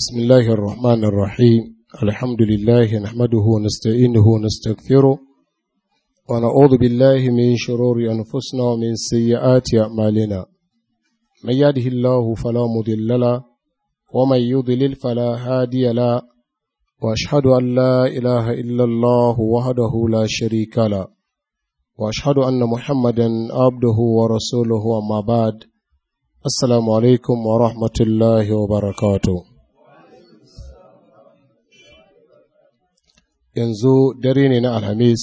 بسم الله الرحمن الرحيم الحمد لله نحمده ونستعينه ونستغفره ونعوذ بالله من شرور أنفسنا ومن سيئات أعمالنا من يهده الله فلا مضل له ومن يضلل فلا هادي له وأشهد أن لا إله إلا الله وحده لا شريك له وأشهد أن محمدا عبده ورسوله وما بعد السلام عليكم ورحمة الله وبركاته yanzu dare ne na alhamis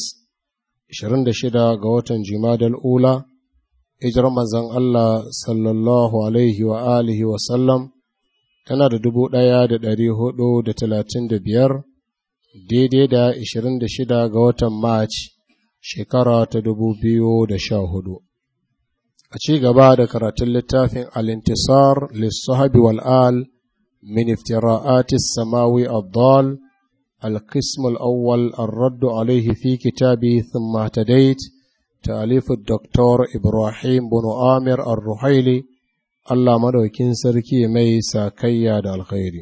26 ga watan jimadal ula hijirar manzon Allah sallallahu alaihi wa alihi wa sallam tana da dubu ɗaya da ɗari hudu da talatin da biyar daidai da 26 ga watan march shekara ta dubu biyu da sha hudu a ci gaba da karatun littafin alintisar lissahabi wal'al min iftira'atis samawi abdal القسم الأول الرد عليه في كتابه ثم اهتديت تأليف الدكتور إبراهيم بن آمر الرحيلي الله مدوكين سركي مي ساكيا دا الخير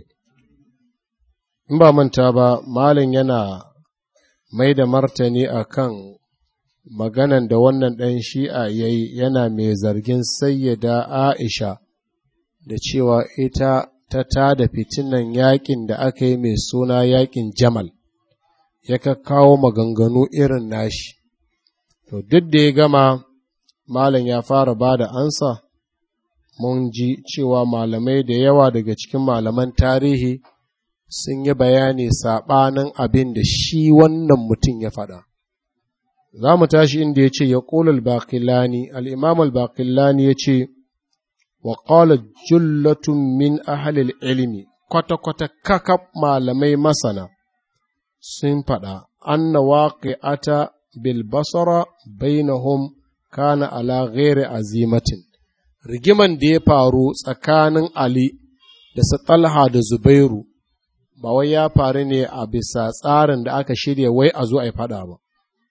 in ba manta ba malin yana mai da martani a kan maganan da wannan ɗan shi'a ya yi yana mai zargin sayyada aisha da cewa ita ta tada fitinan yakin da aka yi mai suna yakin jamal ya kawo maganganu irin nashi to duk da ya gama malam ya fara ba da ansa mun ji cewa malamai da yawa daga cikin malaman tarihi sun yi bayani saɓanin abin da shi wannan mutum ya faɗa za mu tashi inda ya ce ya ƙula al-baƙillani al'imam al-baƙillani ya ce وقال جلة من أهل العلم kwata-kwata kakab malamai masana sun faɗa anna waqi'ata bil basara bainahum kana ala ghairi azimatin rigiman da ya faru tsakanin Ali da su Talha da Zubairu ba wai ya faru ne a bisa tsarin da aka shirya wai a zo a yi faɗa ba.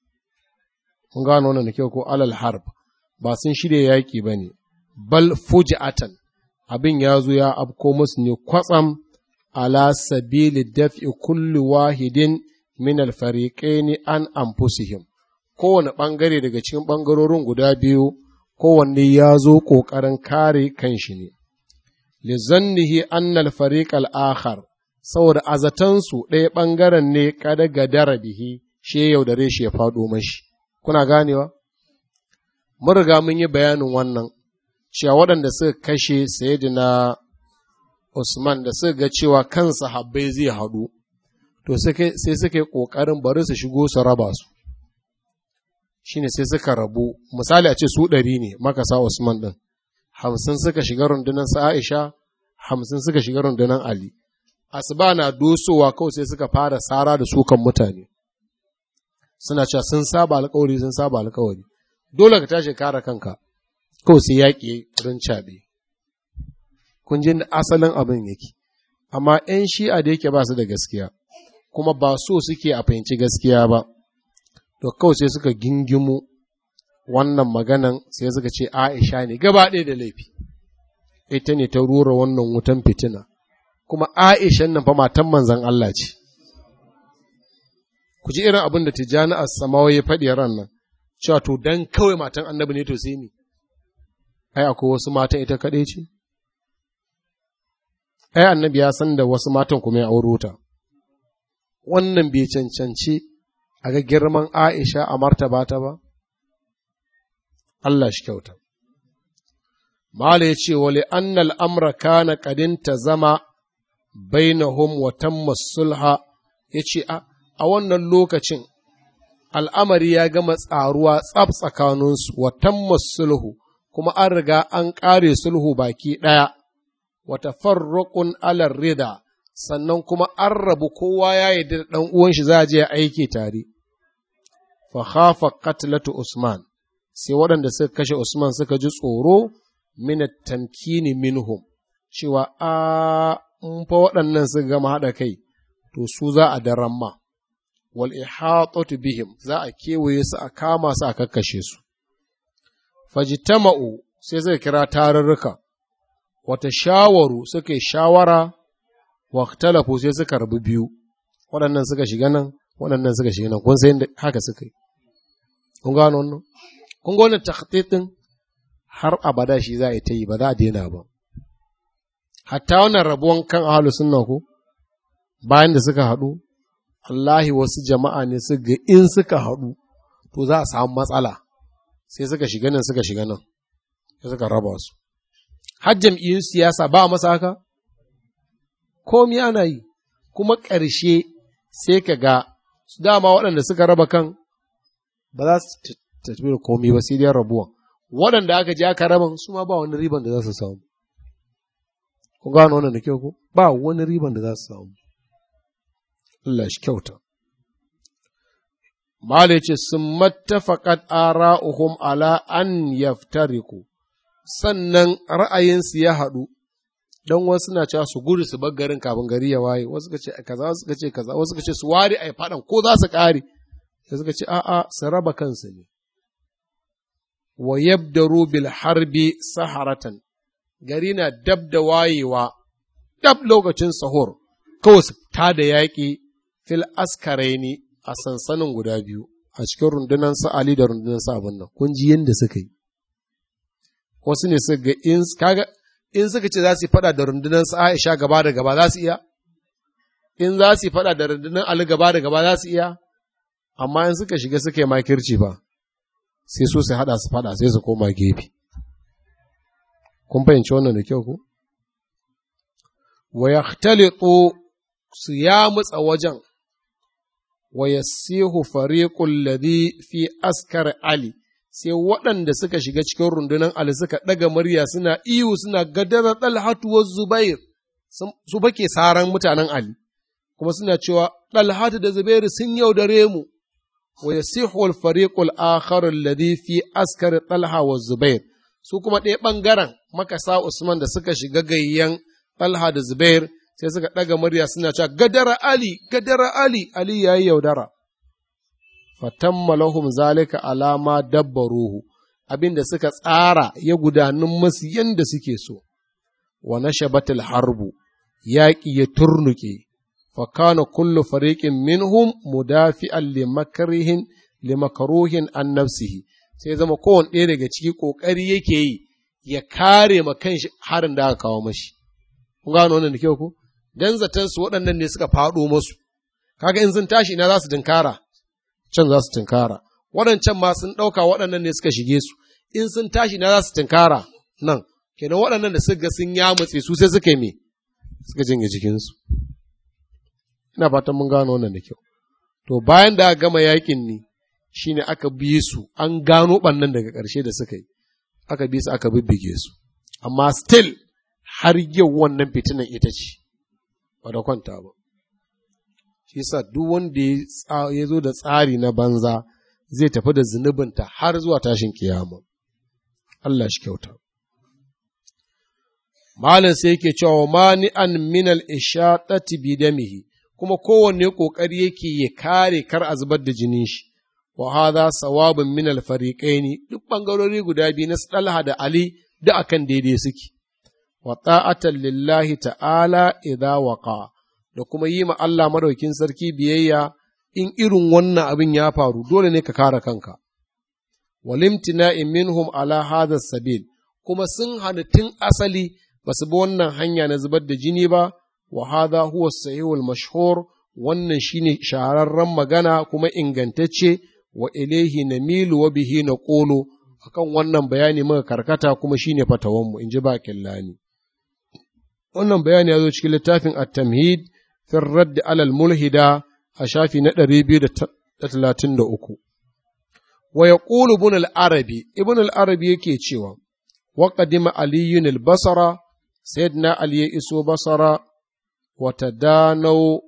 Kun gano wannan da kyau ko alal harb ba sun shirya yaƙi ba ne, bal fuji'atan abin ya zo ya afko musu ne kwatsam ala sabili daf'i kulli wahidin min alfariqaini an anfusihim kowane ɓangare daga cikin ɓangarorin guda biyu kowanne ya zo ƙoƙarin kare kanshi ne lizannihi anna alfariq al-akhar saboda azatansu ɗaya ɓangaren ne kada gadara bihi shi yaudare shi ya faɗo mashi kuna ganewa mun riga mun yi bayanin wannan cewa waɗanda suka kashe Sayyidina Usman da suka ga cewa kansa habbai zai haɗu, to sai suka yi ƙoƙarin bari su shigo su raba su. Shi ne sai suka rabu, misali a ce su ɗari ne makasa Usman ɗin, hamsin suka shiga rundunar sa Aisha, hamsin suka shiga rundunar Ali. Asuba na dosowa kawai sai suka fara sara da sukan mutane. Suna cewa sun saba alkawari sun saba alkawari. Dole ka tashi kare kanka. kawai sai yaƙi don caɓe. Kun ji asalin abin yake, amma ‘yan shi'a da yake ba su da gaskiya, kuma ba so suke a fahimci gaskiya ba, to kawai sai suka gingimu wannan maganan sai suka ce Aisha ne gaba ɗaya da laifi, ita ne ta rura wannan wutan fitina, kuma Aishan nan fa matan manzan Allah ce. Ku ji irin abin da Tijjani a samawa ya faɗi ran nan, cewa to dan kawai matan annabi ne to sai ni. ai akwai wasu matan ita kaɗai ce? Ai, annabi ya san da wasu matan kuma ya auro ta, wannan bai cancanci a ga girman Aisha a martaba ta ba? Allah shi kyauta. Mala ya ce, wale annal amra kana kadinta zama bainahum wa tamma sulha ya ce, a wannan lokacin al'amari ya gama tsaruwa tsab tsakaninsu wa tamma sulhu. kuma an riga an ƙare sulhu baki ɗaya, wata farraƙun alar rida, sannan kuma an rabu kowa ya yi da ɗan uwan shi za a je aiki tare. Fa khafa qatlatu Usman, sai waɗanda suka kashe Usman suka ji tsoro min tamkini minhum, cewa a in fa waɗannan suka gama haɗa kai, to su za a daren ma. Wal ihatatu bihim za a kewaye su a kama su a kakkashe su. fajtama'u sai zai kira tarurruka, wata shawaru suka yi shawara waktalafu sai suka rabu biyu waɗannan suka shiga nan waɗannan suka shiga nan kun sai haka suka yi kun gano wannan kun ga wannan takhtitin har abada shi za a yi ta yi ba za a daina ba hatta wannan rabuwan kan ahalu sunna ko bayan da suka haɗu Allahi wasu jama'a ne su ga in suka haɗu to za a samu matsala sai suka shiga nan suka shiga nan sai suka raba su har jam'iyyun siyasa ba masa haka komi ana yi kuma ƙarshe sai ka ga dama waɗanda suka raba kan ba za su tafi da komi ba sai dai rabuwan waɗanda aka je aka raban su ma ba wani riban da za su samu kun gano wannan da kyau ko ba wani riban da za su samu Allah shi kyauta Mala ce sun mattafaƙat ara'uhum ala an yaftariku sannan ra'ayinsu ya haɗu don wasu na cewa su gudu su bar garin kafin gari ya waye wasu ka ce kaza wasu ka ce kaza wasu ka ce su ware a faɗan ko za su ƙare sai suka ce a'a su raba kansu ne wa yabdaru bil harbi saharatan gari na dab da wayewa dab lokacin sahur kawai su ta da yaƙi fil askaraini a sansanin guda biyu a cikin rundunar sa Ali da rundunar sa abin nan kun ji yadda suka yi wasu ne suka ga in kaga in suka ce za su yi fada da rundunar sa Aisha gaba da gaba za su iya in za su yi fada da rundunar Ali gaba da gaba za su iya amma in suka shiga suka yi makirci ba sai su su hada su fada sai su koma gefe kun fahimci wannan da kyau ko wa yahtalitu su ya mutsa wajen wa yasihu fariqul ladhi fi askar ali sai waɗanda suka shiga cikin rundunar ali suka ɗaga murya suna iyu suna gadara dalhatu wa zubair su bake saran mutanen ali kuma suna cewa dalhatu da zubair sun yaudare mu wa yasihu al fariqul akhar alladhi fi askar talha wa zubair su kuma ɗaya ɓangaren makasa usman da suka shiga gayyan talha da zubair sai suka ɗaga murya suna cewa gadara Ali, gadara Ali, Ali ya yi yaudara. Fatamma lahum zalika alama dabbaruhu, abin da suka tsara ya gudanun masu yadda suke so, wa nashabatul harbu, yaƙi ya turnuke, fakana kullu fariƙin minhum mudafi'an limakarihin limakaruhin an nafsihi, sai zama kowane ɗaya daga ciki ƙoƙari yake yi ya kare ma kanshi harin da aka kawo mashi. Kun gano wannan da kyau ko? dan zaton su waɗannan ne suka faɗo masu, kaga in sun tashi ina za su tinkara, can za su tinkara, waɗancan ma sun ɗauka waɗannan ne suka shige su, in sun tashi ina za su tinkara nan, kenan waɗannan da suka sun yamutse su sai suka yi me, suka jinge jikinsu. Ina fatan mun gano wannan da kyau. To bayan da aka gama yakin ne, shi ne aka bi su, an gano ɓannan daga ƙarshe da suka yi, aka bi su aka bibbige su, amma still har yau wannan fitinan ita ce. ba da kwanta ba. Shi sa duk wanda ya zo da tsari na banza zai tafi da zunubinta har zuwa tashin kiyama. Allah shi kyauta. Malam sai yake cewa mani an minal ishaɗati bidamihi kuma kowanne ƙoƙari yake ya kare kar a zubar da jinin shi. Wa hadha sawabin minal fariqaini duk ɓangarori guda biyu na Talha da Ali da akan daidai suke. wa ta'atan lillahi ta'ala idza waqa da kuma yi ma Allah madaukin sarki biyayya in irin wannan abin ya faru dole ne ka kare kanka walimtina'in minhum ala hadha sabil kuma sun hana tun asali ba su bi wannan hanya na zubar da jini ba wa hadha huwa sahihul mashhur wannan shine shahararren magana kuma ingantacce wa ilaihi namilu wa bihi naqulu akan wannan bayani muka karkata kuma shine fatawanmu in ji bakin lani wannan bayani ya zo cikin littafin at-tamhid fi radd alal mulhida a shafi na 233 wa yaqulu ibn al-arabi ibn al-arabi yake cewa wa qadima aliyun al-basra sayyidina ali ya iso basara wa tadanaw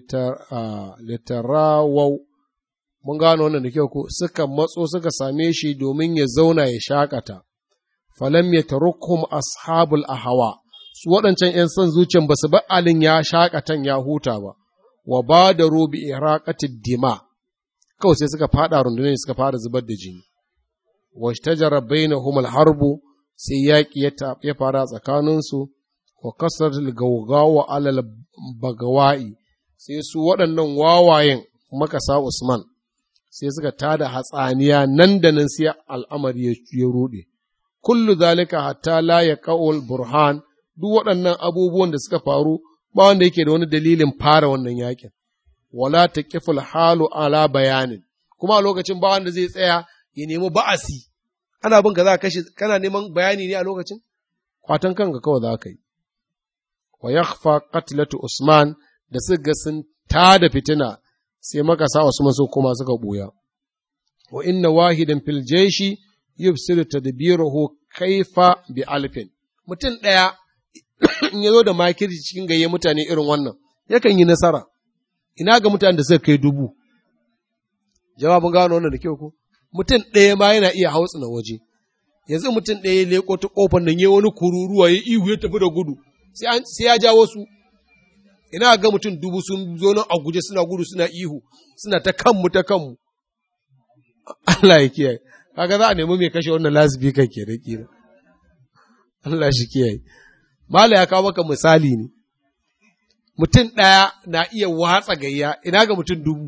litarawaw mun gano wannan da kyau ko suka matso suka same shi domin ya zauna ya shakata falam yatarukhum ashabul ahwa su waɗancan ‘yan son zuciyan ba su ba alin ya shaƙatan ya huta ba, wa ba da robi iraƙatid dima, kawai sai suka faɗa rundunar suka fara zubar da jini. Wasu ta jarabai na humal harbu sai yaƙi ya fara tsakaninsu, wa kasar gaugawa alal bagawa'i sai su waɗannan wawayen makasa Usman sai suka tada hatsaniya nan da nan sai al'amari ya ruɗe. Kullu zalika hatta la ya ka'ul burhan duk waɗannan abubuwan da suka faru ba wanda yake da wani dalilin fara wannan yakin. Wala ta kiful halu ala bayanin, kuma a lokacin ba wanda zai tsaya ya nemi ba'asi. Ana bin ka za ka kashe, kana neman bayani ne a lokacin? Kwatan kanka kawai za ka yi. Wa yakhfa qatlatu Usman da suka ga sun tada fitina sai makasa Usman su kuma suka buya. Wa inna wahidan fil jaishi yufsidu tadbiruhu kaifa bi alfin. Mutum ɗaya in ya zo da makirci cikin gayye mutane irin wannan, yakan yi nasara. Ina ga mutanen da suka kai dubu. Jawabin gano wannan da kyau ko? Mutum ɗaya ma yana iya hautsina waje. Yanzu mutum ɗaya ya leƙo ta ƙofar nan ya wani kururuwa ya ihu ya tafi da gudu. Sai ya ja wasu. ina ga mutum dubu sun zo nan a guje suna gudu suna ihu suna ta kanmu ta kanmu Allah ya kiyaye kaga za a nemi mai kashe wannan lasbi kan ke da kira Allah shi kiyaye Mala ya kawo maka misali ne mutum ɗaya na iya watsa gayya ina ga mutum dubu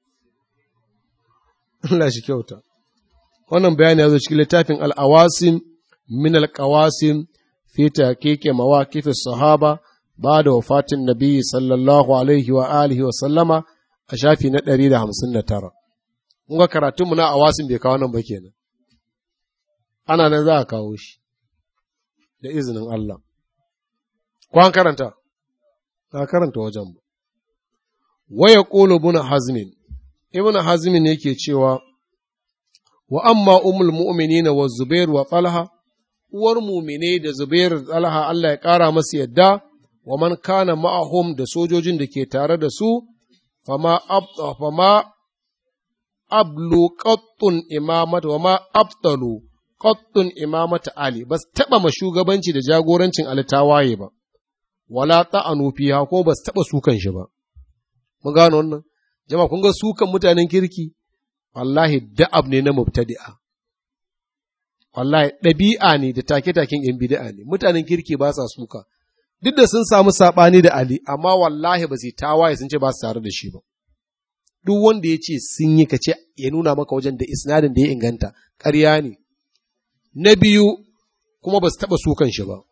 Allah shi kyauta wannan bayani ya zo cikin littafin al'awasin min alƙawasin fi keke mawaƙif sahaba ba da wafatin nabi sallallahu alaihi wa alihi wa sallama a shafi na ɗari da hamsin da tara. Kun ga karatunmu na awasin bai kawo nan ba kenan. Ana nan za a kawo shi da izinin Allah. Ko an karanta? Ka karanta wajen ba. Waya ƙolo buna hazmin, ibn hazmin yake cewa, wa amma umul mu'minina wa Zubairu wa Talha, uwar mumine da Zubairu da Talha Allah ya ƙara masu yadda, wa man kana ma'ahum da sojojin da ke tare da su, fama, ab, fama ablu qattun imamata wa ma abtalu qattun imamata Ali, ba su taɓa ma shugabanci da jagorancin Ali tawaye ba, wala ta'anu fiha ko ba su taɓa sukan shi ba. Mun gano wannan? Jama'a kun ga sukan mutanen kirki, wallahi da'ab ne na mubtadi'a. Wallahi ɗabi'a ne da take-taken ‘yan bida'a ne, mutanen kirki ba sa suka. duk da sun samu saɓani da Ali, amma wallahi ba su tawaye sun ce ba su tare da shi ba. Duk wanda ya ce sun yi ka ce ya nuna maka wajen da isnadin da ya inganta, ƙarya ne. Na biyu, kuma ba su taɓa sukan shi ba.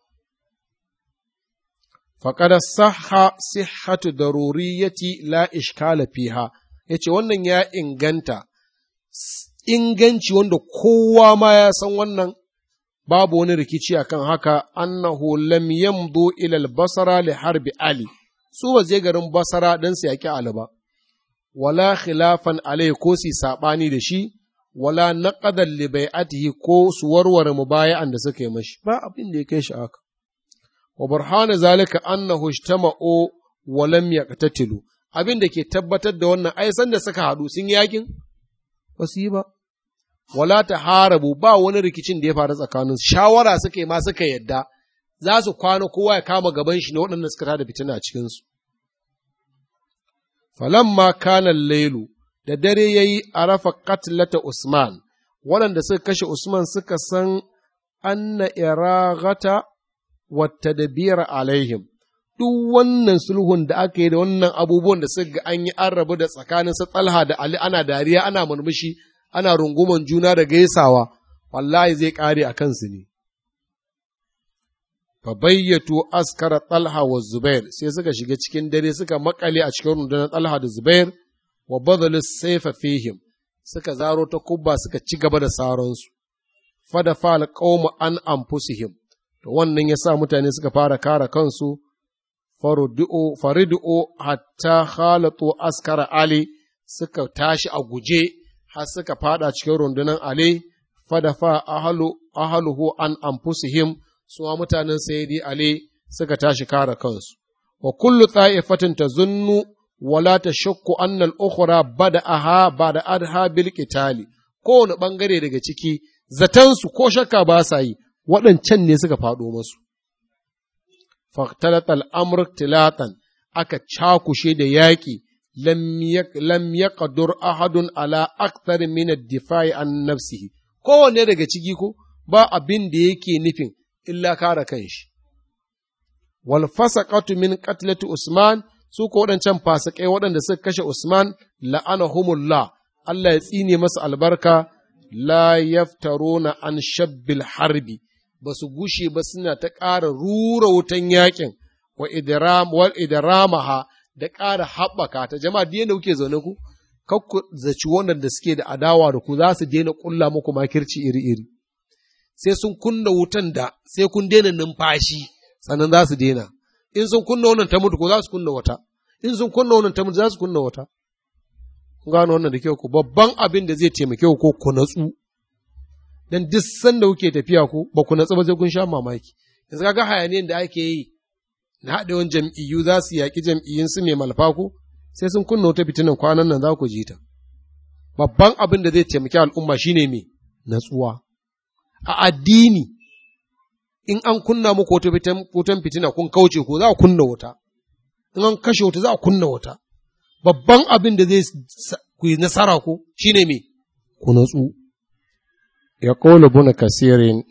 Faƙada saha sihhatu daruriyati la ishkala fiha, ya ce wannan ya inganta, inganci wanda kowa ma ya san wannan babu wani rikici akan haka annahu lam yamdu ila al-basra li harbi ali su ba je garin basara dan su yaki ali ba wala khilafan alai ko su sabani da shi wala naqadan li bai'atihi ko su warware mubaya'an da suka yi mashi ba abin da ya kai shi haka wa burhana zalika annahu ijtama'u wa lam yaqtatilu abin da ke tabbatar da wannan ai san da suka haɗu sun yakin ba su yi ba wala ta harabu ba wani rikicin da ya faru tsakanin shawara suka yi ma suka yadda za su kwana kowa ya kama gaban shi ne waɗanda suka tada fitina a cikinsu. Falamma kana lailu da dare ya yi a rafa katlata Usman, waɗanda suka kashe Usman suka san anna iragata wata da biyar alaihim. Duk wannan sulhun da aka yi da wannan abubuwan da suka ga an yi an rabu da tsakanin su Talha da Ali ana dariya ana murmushi ana runguman juna da gaisawa, wallahi zai ƙare a kansu ne. Fabayyatu askara Talha wa Zubair sai suka shiga cikin dare suka makale a cikin rundunar Talha da Zubair wa badalu saifa fihim suka zaro ta kubba suka ci gaba da saronsu. Fada fal qauma an anfusihim to wannan yasa mutane suka fara kare kansu faridu'o hatta khalatu askara Ali suka tashi a guje har suka fada cikin rundunar Ali, fadafa ahalu ahaluhu an anfusihim suwa mutanen sayyidi Ali suka tashi kare kansu. Wa kullu ta'ifatin tazunnu wala tashakku anna al-ukhra bada'aha bada'adha bil qitali kowane bangare daga ciki zatansu ko shakka ba sa yi waɗancan ne suka faɗo masu. Faktalat al'amur tilatan aka cakushe da yaƙi lam yaqdur ahadun ala akthar min ad-difa'i an nafsihi kowanne daga ciki ko ba abin da yake nufin illa kare kanshi wal fasaqatu min qatlati Usman su ko waɗancan fasikai waɗanda suka kashe Usman la'anahumullah Allah ya tsine masa albarka la yaftaruna an shabbil harbi ba su gushe ba suna ta ƙara rura wutan yakin wa idram wal idramaha da ƙara haɓaka ta jama'a da yadda kuke zaune ku kakku zaci waɗanda suke da adawa da ku za su daina ƙulla muku makirci iri-iri sai sun kunna wutan da sai kun daina numfashi sannan za su daina in sun kunna wannan ta mutu ko za su kunna wata in sun kunna wannan ta mutu za su kunna wata kun gano wannan da kyau ku babban abin da zai taimake ku ko ku natsu dan duk sanda kuke tafiya ku ba ku natsu ba sai kun sha mamaki yanzu kaga hayaniyan da ake yi na haɗewan jam'iyyu za su yaƙi jam'iyyun su mai malfa ku sai sun kunna wata fitinan kwanan nan za ku ji ta babban abin da zai taimaki al'umma shine me natsuwa a addini in an kunna muku wata wutan fitina kun kauce ko za a kunna wuta in an kashe wuta za a kunna wuta babban abin da zai ku yi nasara ko shine me ku natsu ya kola buna kasirin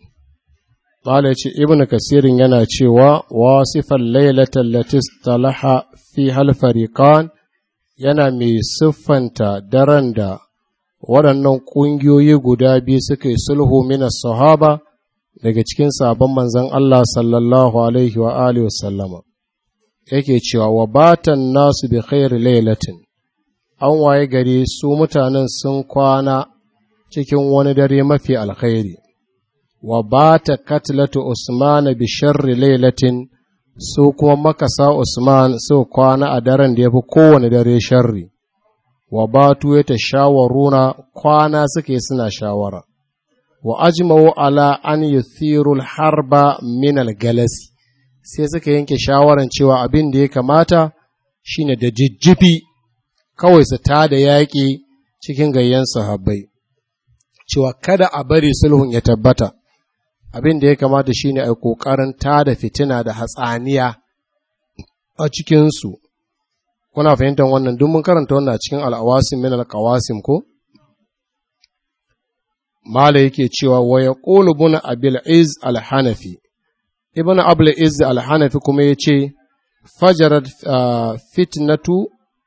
Bala ce Ibn Kasirin yana cewa wasifan lailatar latis talaha fi halfarikan yana mai siffanta daren da waɗannan ƙungiyoyi guda biyu suka yi sulhu mina sahaba daga cikin sabon manzan Allah sallallahu alaihi wa alihi wasallama yake cewa wa batan nasu bi khairi lailatin an waye gari su mutanen sun kwana cikin wani dare mafi alkhairi wa bata katlatu usman bi sharri lailatin su kuma makasa usman su kwana a daren da ya fi kowane dare sharri wa batu ya ta shawaruna kwana suke suna shawara wa ajma'u ala an yuthirul harba min galasi sai suka yanke shawaran cewa abin da ya kamata shine da jijjifi kawai su tada yaƙi cikin gayyan sahabbai cewa kada a bari sulhun ya tabbata abin da ya kamata shine a ƙoƙarin tada fitina da hatsaniya a cikinsu kuna fahimtar wannan duk mun karanta wannan a cikin al'awasim min alƙawasim ko mala yake cewa wa ya ƙolu buna abil iz al-hanafi ibn abul iz al-hanafi kuma ya ce fajarar fitnatu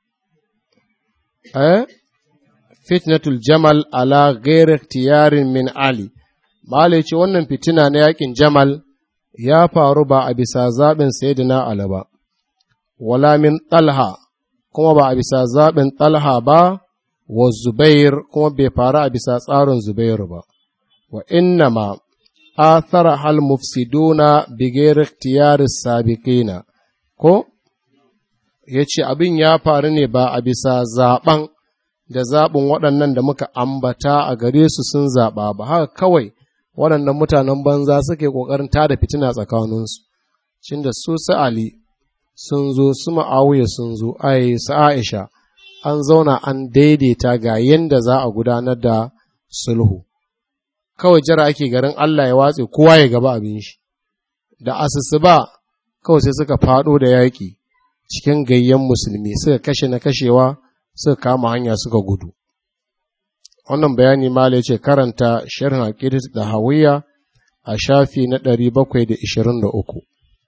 eh fitnatul jamal ala ghairi tiyarin min ali mala ce wannan fitina na yakin jamal ya faru ba a bisa zaɓin sayyidina ali ba wala min talha kuma ba a bisa zaɓin talha ba wa zubair kuma bai faru a bisa tsarin zubair ba wa innama athara hal mufsiduna bighairi ikhtiyari sabiqina ko yace abin ya faru ne ba a bisa zaɓen da zaɓin waɗannan da muka ambata a gare su sun zaɓa ba haka kawai waɗannan mutanen banza suke ƙoƙarin tada fitina tsakaninsu cin da su su Ali sun zo su ma'awuya sun zo ai su Aisha an zauna an daidaita ga yadda za a gudanar da sulhu kawai jira ake garin Allah ya watse kowa ya gaba abin shi da asusu ba kawai sai suka faɗo da yaƙi cikin gayyan musulmi suka kashe na kashewa suka kama hanya suka gudu wannan bayani mala ce karanta sharhin aqidat da hawiya a shafi na 723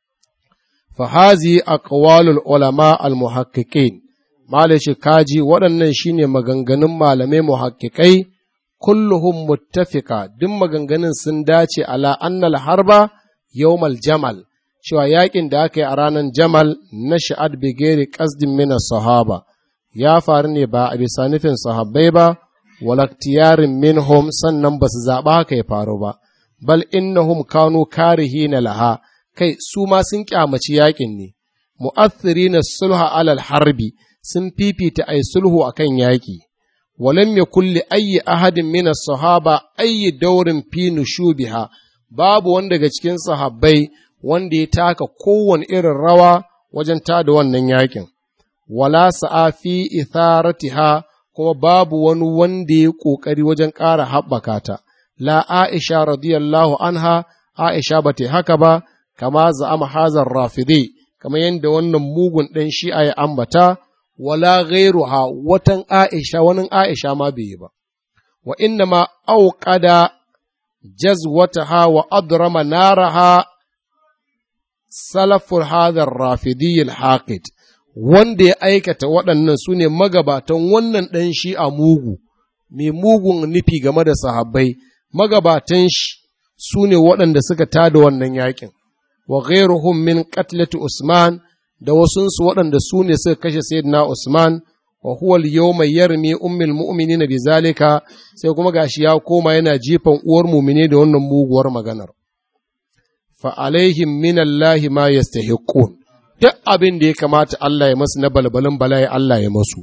fa hazi aqwalul ulama al muhaqqiqin mala ce kaji waɗannan shine maganganun malamai muhaqqiqai kulluhum muttafiqa duk maganganun sun dace ala annal harba yawmal jamal cewa yakin da aka yi a ranar jamal na sha'ad bigeri qasdin min sahaba ya faru ne ba a bisa nufin sahabbai ba walaktiyarin minhum sannan ba su zaɓa haka ya faru ba, bal innahum kanu karihi na laha, kai su ma sun kyamaci yaƙin ne, mu'athiri na sulha alal harbi sun fifita ai sulhu a kan yaƙi, walam ya kulli ayyi ahadin mina sahaba ayyi daurin fi nushubiha babu wanda daga cikin sahabbai wanda ya taka kowane irin rawa wajen tada wannan yaƙin. Wala sa'a fi itharatiha kuma babu wani wanda ya ƙoƙari wajen ƙara haɓaka ta, la Aisha radiyallahu anha, Aisha ba ta haka ba, kama za'ama hazar rafide, kama yadda wannan mugun ɗan shi'a ya ambata, wala ghairuha watan Aisha, wani Aisha ma bai yi ba. Wa inna ma auƙada jazwataha wa adrama naraha salaful hadar rafidiyil haqid wanda ya aikata waɗannan su ne magabatan wannan ɗan shi a mugu mai mugun nufi game da sahabbai magabatan shi su ne waɗanda suka tada wannan yakin wa ghairuhum min qatlati usman da wasunsu waɗanda su ne suka kashe sayyidina usman wa huwa al-yawma yarmi ummul mu'minina bizalika sai kuma gashi ya koma yana jifan uwar mu'mine da wannan muguwar maganar fa alaihim min Allah ma yastahiqun duk abin da ya kamata Allah ya masu na balbalin bala'i Allah ya masu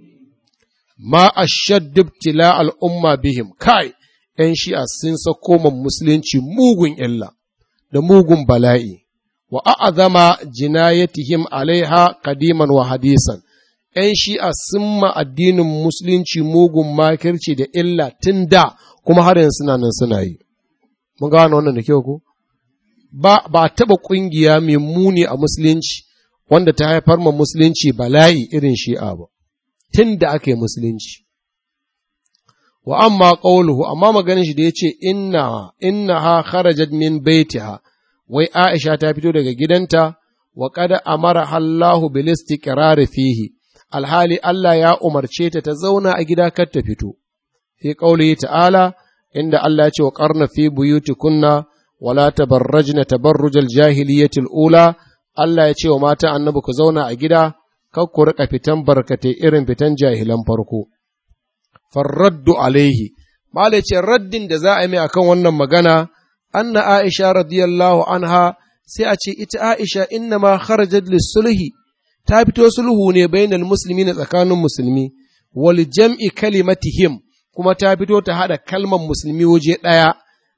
ma ashaddu ibtila al-umma bihim kai ‘yan shi'a sun sako man musulunci mugun illa da mugun bala'i, wa a'azama jinayatihim alaiha kadiman wa hadisan, ‘yan shi'a sun ma addinin musulunci mugun makirci da illa tun da kuma har yanzu suna nan suna yi. Mun gano wannan da kyau ko? Ba, ba taɓa ƙungiya mai muni a musulunci wanda ta haifar ma musulunci bala'i irin shi'a ba, tun da aka yi musulunci. wa amma qawluhu amma maganin shi da yace inna innaha kharajat min baitiha wai Aisha ta fito daga gidanta wa qad amara Allahu bil istiqrar fihi alhali Allah ya umarce ta ta zauna a gida kar ta fito fi qawlihi ta'ala inda Allah ya ce wa qarna fi buyutikunna wala tabarrajna tabarrujal jahiliyatil ula Allah ya ce wa mata annabi ku zauna a gida kar ku rika fitan barkatai irin fitan jahilan farko farraddu alaihi malai ce raddin da za a yi mai akan wannan magana anna aisha radiyallahu anha sai a ce ita aisha inna ma kharajat sulhi ta fito sulhu ne bainal musulmi na tsakanin musulmi wal jam'i kalimatihim kuma ta fito ta hada kalmar musulmi waje ɗaya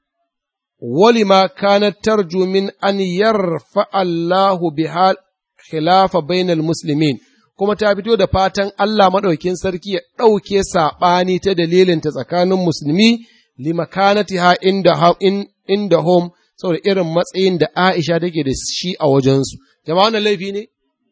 wali ma kanat tarju min an yarfa Allahu biha khilafa bainal muslimin kuma ta fito da fatan Allah maɗaukin sarki ya ɗauke saɓani ta dalilinta tsakanin musulmi limakanatiha inda inda home saboda irin matsayin da Aisha take da shi a wajensu. Jama'a wannan laifi ne?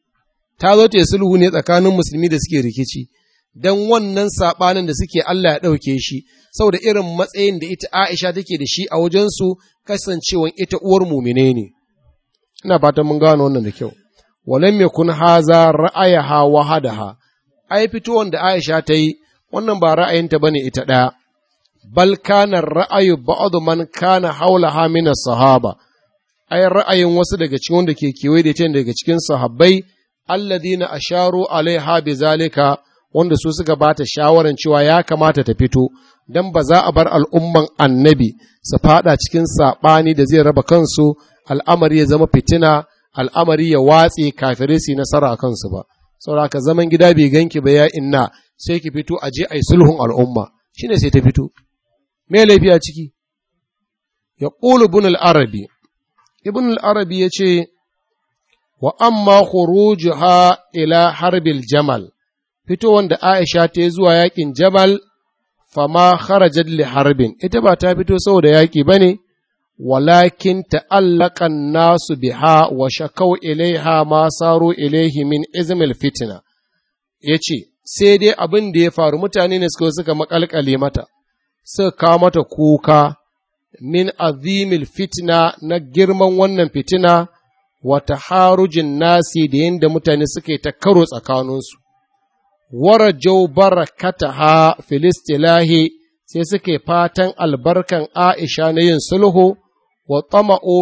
Ta zo ta sulhu ne tsakanin musulmi da suke rikici, don wannan saɓanin da suke Allah ya ɗauke shi, saboda irin matsayin da ita Aisha take da shi a wajensu kasancewan ita uwar mumine ne. Ina fatan mun gano wannan da kyau. walam yakun haza ra'ayaha wahadaha ai fitowar da Aisha ta yi wannan ba ra'ayinta bane ita ɗaya bal kana ra'ayu ba'd man kana haulaha min sahaba ai ra'ayin wasu daga cikin wanda ke kewaye da ita daga cikin sahabbai alladhina asharu alaiha bizalika wanda su suka bata shawaran cewa ya kamata ta fito dan ba za a bar al'umman annabi su fada cikin saɓani da zai raba kansu al'amari ya zama fitina al'amari ya watse kafirai su nasara a kansu ba, saboda ka zaman gida bai ganki ba ya inna sai ki fito a je a yi sulhun al'umma, shi ne sai ta fito. Me laifi a ciki? Ya ƙulu ibn al'arabi, ibn al'arabi ya ce, wa amma khurujuha ila harbil jamal, fitowar da Aisha ta yi zuwa yaƙin jabal, fama kharajat li harbin, ita ba ta fito saboda yaƙi ba ne, ولكن تألق الناس بها وشكوا إليها ما صاروا إليه من إزم الفتنة yace sai dai abin da ya faru mutane ne suka suka makalkale mata suka kawo mata kuka min azimil fitna na girman wannan fitina wa taharujin nasi da yadda mutane suka yi ta karo tsakaninsu warajau barakataha filistilahi sai suke fatan albarkan Aisha na yin sulhu wa tama'o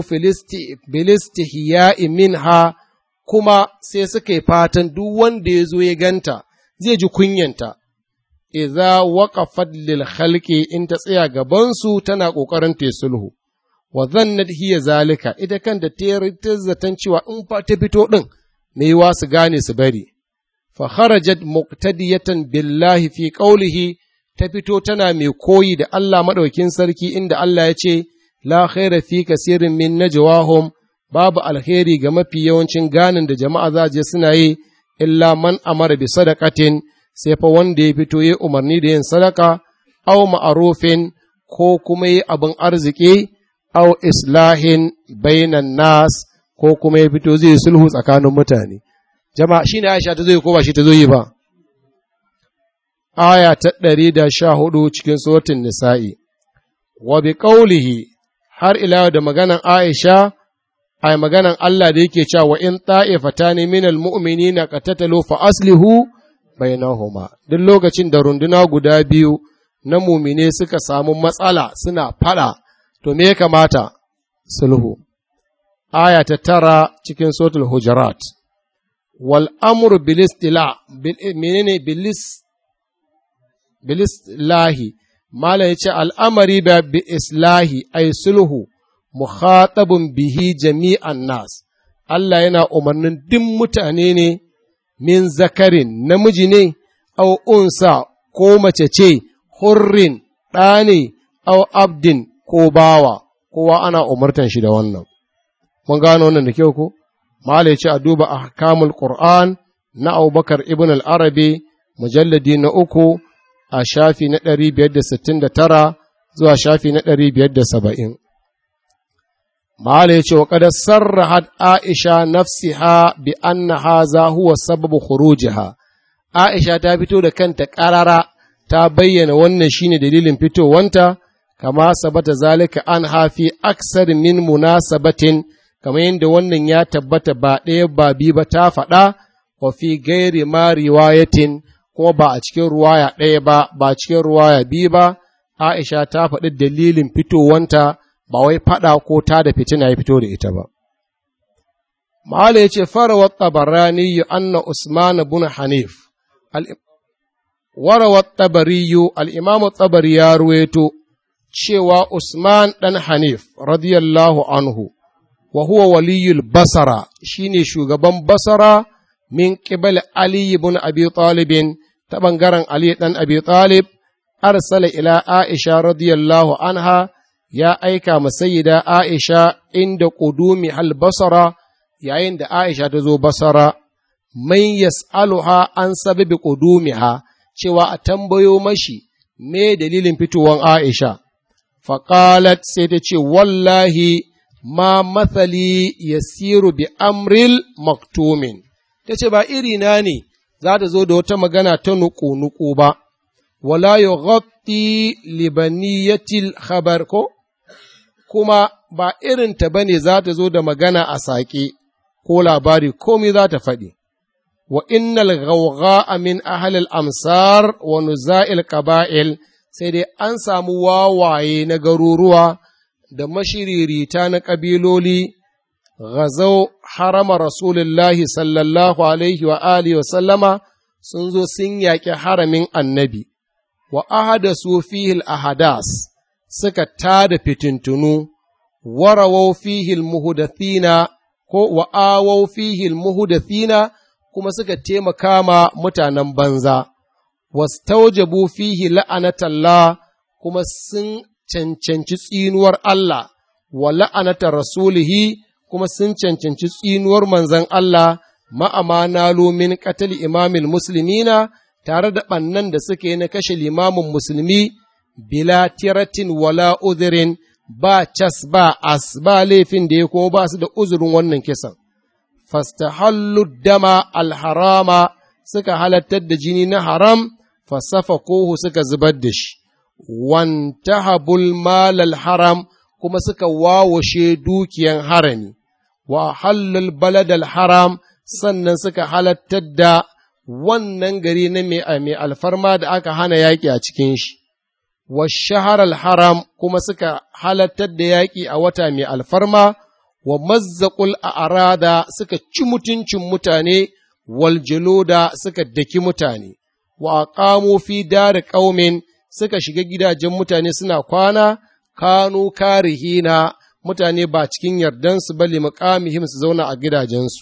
filistihya'i minha kuma sai suke fatan duk wanda ya zo ya ganta zai ji kunyanta, iza waqafat lil khalqi in ta tsaya gabansu tana ƙoƙarin ta sulhu. Wa zannat hiya zalika ita kanta ta zaton cewa in fa ta fito ɗin me yiwa su gane su bari. Fa kharajat muqtadiyatan billahi fi qawlihi ta fito tana mai koyi da Allah maɗaukin sarki inda Allah ya ce, La khaira fi kasirin min najwahum babu alheri ga mafi yawancin ganin da jama'a za je suna yi, illa man amara bi sadaqatin sai fa wanda ya fito ya umarni da yin sadaka, au ma'arufin ko kuma yi abin arziki, au islahin bainan nas ko kuma ya fito zai sulhu tsakanin mutane. Jama'a shi ne Aisha ta zo yi ko ba shi ta zo yi ba. aya ta ɗari da sha hudu cikin suratul nisa'i, wa bi ƙaulihi har ila da maganan Aisha, ai maganan Allah da yake cewa in ta'ifatani minal mu'minina qatatalu fa aslihu bainahuma duk lokacin da runduna guda biyu na mumine suka samu matsala suna fada to me ya kamata sulhu aya ta tara cikin sotul hujurat wal amru bil istila menene bilis bilis lahi mala yace al'amari ba bi islahi ay sulhu mukhatabun bihi jami'an nas Allah yana umarnin duk mutane ne min zakarin namiji ne au unsa ko mace ce hurrin ɗa ne au abdin ko bawa kowa ana umartan shi da wannan mun gano wannan da kyau ko mala ce a duba ahkamul qur'an na abubakar ibn al-arabi mujalladi na uku a shafi na ɗari biyar da sittin da tara zuwa shafi na ɗari biyar da saba'in mala ya ce wa kada sarrahat aisha nafsiha bi anna haza huwa sababu khurujiha aisha ta fito da kanta ƙarara ta bayyana wannan shine dalilin fitowanta kama sabata zalika an hafi aksar min munasabatin kamar yadda wannan ya tabbata ba ɗaya ba bi ba ta faɗa wa fi gairi ma riwayatin kuma ba a cikin ruwaya ɗaya ba ba cikin ruwaya biyu ba Aisha ta faɗi dalilin fitowanta ba wai faɗa ko ta da fitina ya fito da ita ba. Ma'ala ya ce, Farawar tabarani anna Usman bin Hanif, warawar tabariyu al'imamu tabari ya ruweto cewa Usman ɗan Hanif, radiyallahu anhu, wa huwa waliyul basara shine shugaban basara min ƙibal Ali ibn Abi Talibin ta ɓangaren Ali ɗan Abi Talib, arsala ila Aisha radiyallahu anha ya aika masayida Aisha inda ƙudumi hal basara yayin da Aisha ta zo basara, man yas'aluha an sababi ƙudumiha cewa a tambayo mashi me dalilin fitowan Aisha. Faƙalat sai ta ce, Wallahi, ma mathali yasiru bi amril maktumin. Ta ce, Ba irina ne za ta zo da wata magana ta nuku-nuku ba, wala yughatti libaniyatil khabar ko? Kuma ba irinta ba ne za ta zo da magana a saƙe ko labari komai za ta faɗi. Wa innal ghawgha min ahlil amsar wa nuza'il qaba'il sai dai an samu wawaye na garuruwa da mashiririta na ƙabiloli ghazau harama Rasulullahi sallallahu alaihi wa alihi wa sallama sun zo sun yaƙi haramin annabi, wa ahada su fihil ahadas suka tada fitintunu, warawau fihil muhudathina ko wa awau fihil muhudathina kuma suka taimaka ma mutanen banza, wastaujabu fihi la'anatallah kuma sun cancanci tsinuwar Allah wa la'anata rasulihi kuma sun cancanci tsinuwar manzan Allah ma'amana min qatl imamil muslimina tare da ɓannan da suke na kashe limamin musulmi bila tiratin wala uzurin ba cas ba as ba laifin da ya kuma ba su da uzurin wannan kisan. Fastahallu dama alharama suka halattar da jini na haram fasafa kohu suka zubar da shi, wantahabul malal haram kuma suka wawashe dukiyan harami, wa hallul baladal haram sannan suka halattar da wannan gari na mai alfarma da aka hana yaƙi a cikin shi, wa shahar haram kuma suka halattar da yaƙi a wata mai alfarma, wa mazzaƙul a arada suka ci mutuncin mutane, wal da suka daki mutane, wa aqamu fi dari ƙaumin suka shiga gidajen mutane suna kwana, kanu karihina mutane ba cikin yardansu ba limuƙamihim su zauna a gidajensu.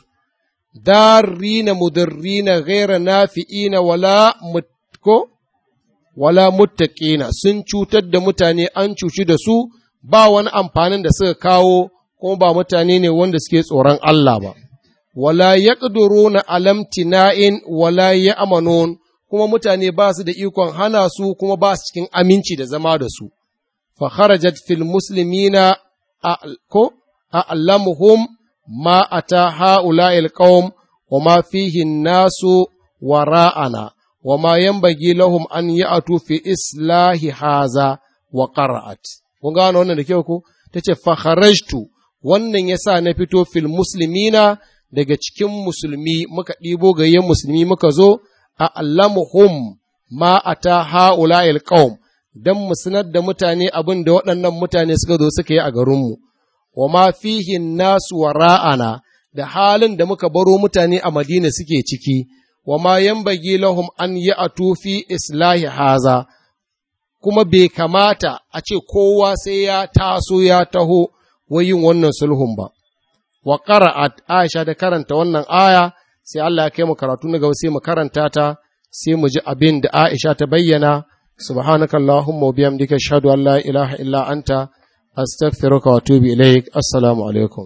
darina mudarrina ghaira nafi'ina wala mutko wala muttaqina sun cutar da mutane an cuci da su ba wani amfanin da suka kawo kuma ba mutane ne wanda suke tsoron Allah ba wala yaqduruna alamtina'in wala ya'manun kuma mutane ba su da ikon hana su kuma ba su cikin aminci da zama da su fa kharajat fil muslimina ko a'lamuhum ما أتى هؤلاء القوم وما فيه الناس وراءنا وما ينبغي لهم أن يأتوا في إصلاح هذا وقرأت kun gano wannan da kyau ko ta ce fakharajtu wannan yasa na fito fil muslimina daga cikin musulmi muka ɗibo gayyen musulmi muka zo a allamuhum ma ata ha'ula'il qaum dan mu sanar da mutane abin da waɗannan mutane suka zo suka yi a garinmu wa ma fihi nasu wara'ana da halin da muka baro mutane a Madina suke ciki wa ma yanbaghi lahum an ya'tu fi islahi haza kuma bai kamata a ce kowa sai ya taso ya taho yin wannan sulhun ba wa qara'at Aisha da karanta wannan aya sai Allah ya kai mu karatu na gaba sai mu karanta ta sai mu ji abin da Aisha ta bayyana subhanakallahumma wa bihamdika ashhadu an la ilaha illa anta astaghfiruka wa atubu ilaik assalamu alaikum